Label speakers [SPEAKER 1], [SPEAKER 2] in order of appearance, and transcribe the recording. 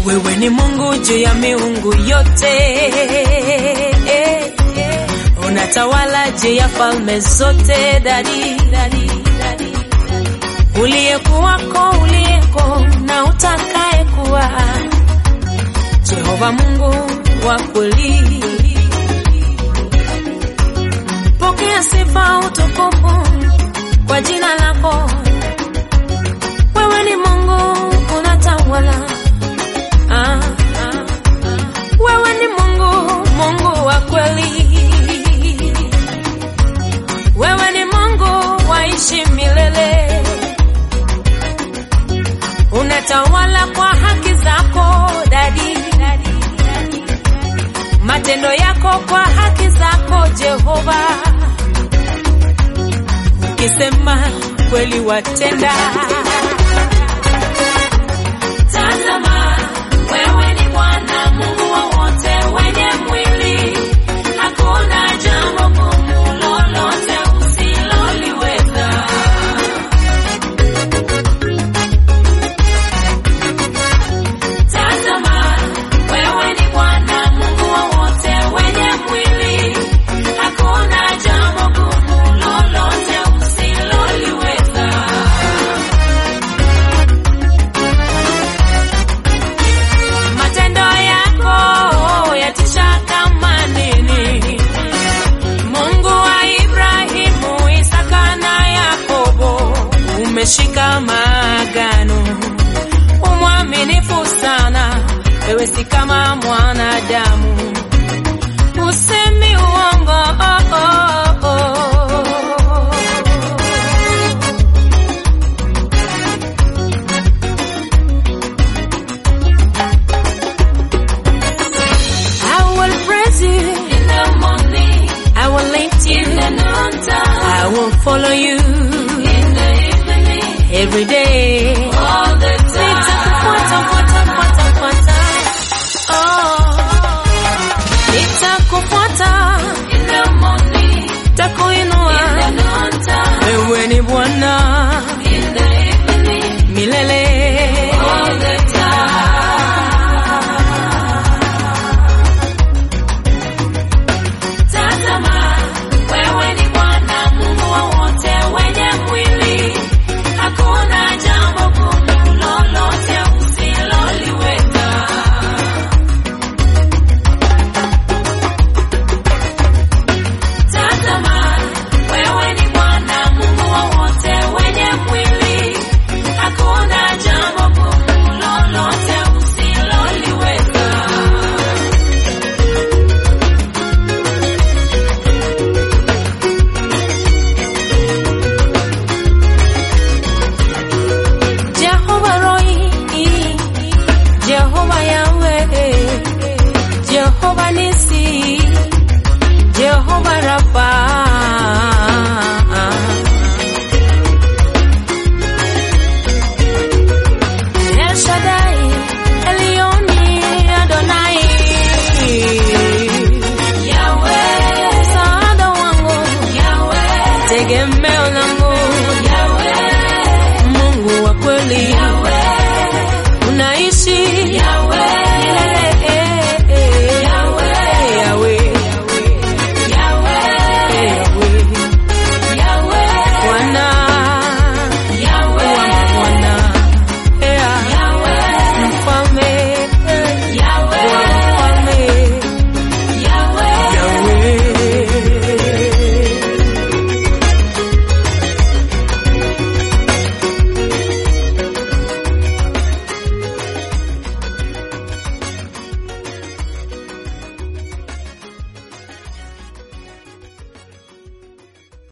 [SPEAKER 1] Wewe ni Mungu juu ya miungu yote, unatawala juu ya falme zote, dadi, dadi, dadi. Uliyekuwako, uliyeko na utakaye kuwa, Jehova Mungu wa kweli. Pokea sifa, utukufu kwa jina lako. Wewe ni Mungu unatawala. Ah, ah, ah. Wewe ni Mungu, Mungu wa kweli. Wewe ni Mungu waishi milele, unatawala kwa haki zako dadi, matendo yako kwa haki zako Jehova, ukisema kweli watenda. Tazama, wewe ni Bwana Mungu wa wote wenye mwili, hakuna jambo gumu lolote usiloliweza. Tazama, wewe ni Bwana Mungu wa wote wenye mwili, hakuna jambo gumu lolote usiloliweza. Matendo yako yatisha kama nini! Mungu wa Ibrahimu, Isaka na Yakobo, umeshika maagano, umwaminifu sana, wewe si kama mwanadamu.